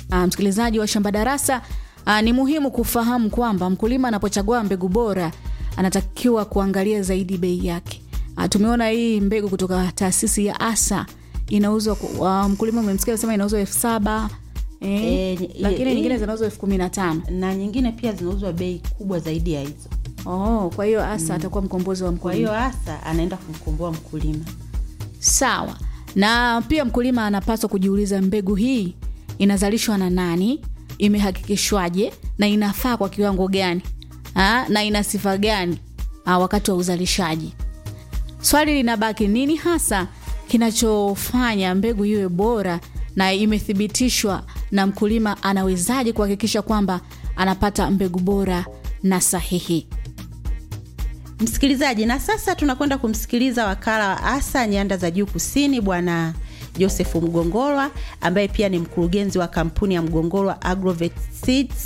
Uh, msikilizaji wa Shamba Darasa, uh, ni muhimu kufahamu kwamba mkulima anapochagua mbegu bora anatakiwa kuangalia zaidi bei yake. Uh, tumeona hii mbegu kutoka taasisi ya ASA inauzwa uh, mkulima umemsikia sema inauzwa elfu saba eh, Eh, ni- lakini eh, nyingine eh. zinauzwa elfu kumi na tano na nyingine pia zinauzwa bei kubwa zaidi ya hizo oh, kwa hiyo ASA atakuwa mkombozi wa kwa mkulima. hiyo hasa anaenda kumkomboa mkulima Sawa. Na pia mkulima anapaswa kujiuliza mbegu hii inazalishwa na nani, imehakikishwaje na inafaa kwa kiwango gani ha? na ina sifa gani ha, wakati wa uzalishaji. Swali linabaki, nini hasa kinachofanya mbegu iwe bora na imethibitishwa na mkulima anawezaje kuhakikisha kwamba anapata mbegu bora na sahihi? msikilizaji na sasa tunakwenda kumsikiliza wakala wa asa nyanda za juu kusini bwana josefu mgongolwa ambaye pia ni mkurugenzi wa kampuni ya mgongolwa agrovet seeds